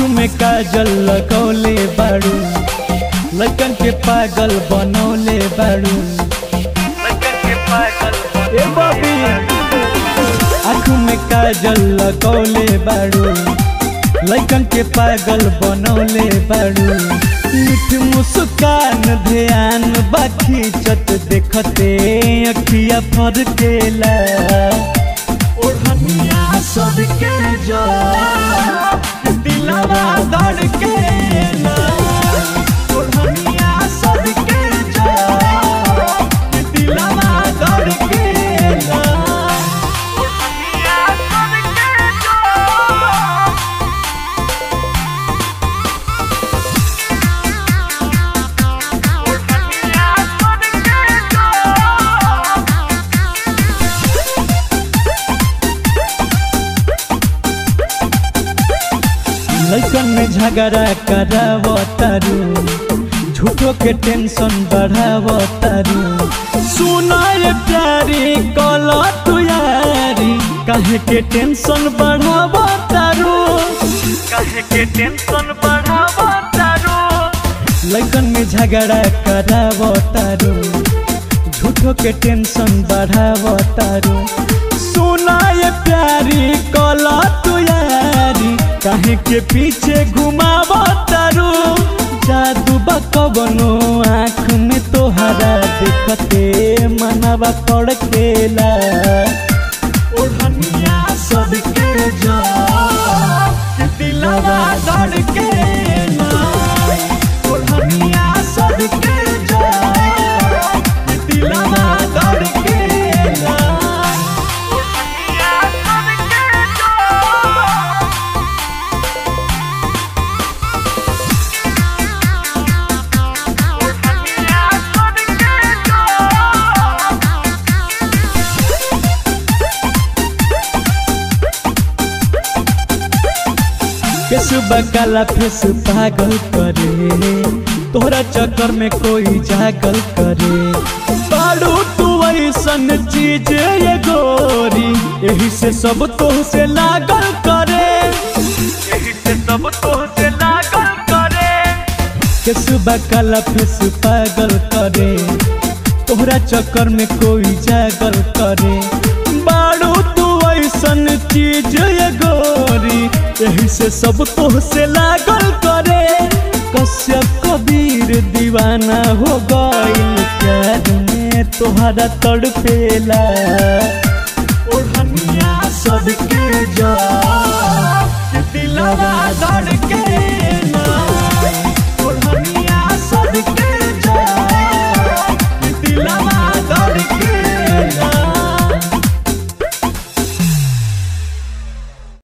में काजल लगौले बाड़ू लड़कन के पागल बनौले बाड़ू ए बबी आँख में काजल लगौले बाड़ू लड़कन के पागल बनौले बाड़ू मीठ मुस्कान ध्यान बाखी चत देखते अखिया फरकेला ओढ़निया सबके जा दिलवा धड़केला ओढ़निया सबके जा दिलवा धड़केला ओढ़निया सबके जा लड़कन में झगड़ा करावतारू झूठो के टेंशन बढ़ावतारू सुनाए प्यारी कल तू यारी काहे के टेंशन बढ़ावतारू काहे के टेंशन बढ़ावतारू लड़कन में झगड़ा करावतारू झूठो के टेंशन बढ़ावतारू सुनाए प्यारी कल तू यारी काहे के पीछे घुमावतारू जादू बकबनो आँख में तोहरा देखते मनवा कड़केला ओढ़निया सबके जा दिलवा धड़केला ओढ़निया सबके जा दिलवा धड़केला ओढ़निया सबके जा केसुबा काला फेस पागल करे तोहरा चक्कर में कोई जागल करे पाड़ू तू ऐसन चीज ये गोरी यही से सब तो से लागल करे यही से सब तो से लागल करे केसुबा काला फेस पागल करे तोहरा चक्कर में कोई जागल करे बाड़ू तू ऐसन चीज ये गोरी यही से सब तो से लागल करे कश्यप कबीर दीवाना हो गइल प्यार में तोहरा तड़पेला ओढ़निया सबके जा दिलवा धड़के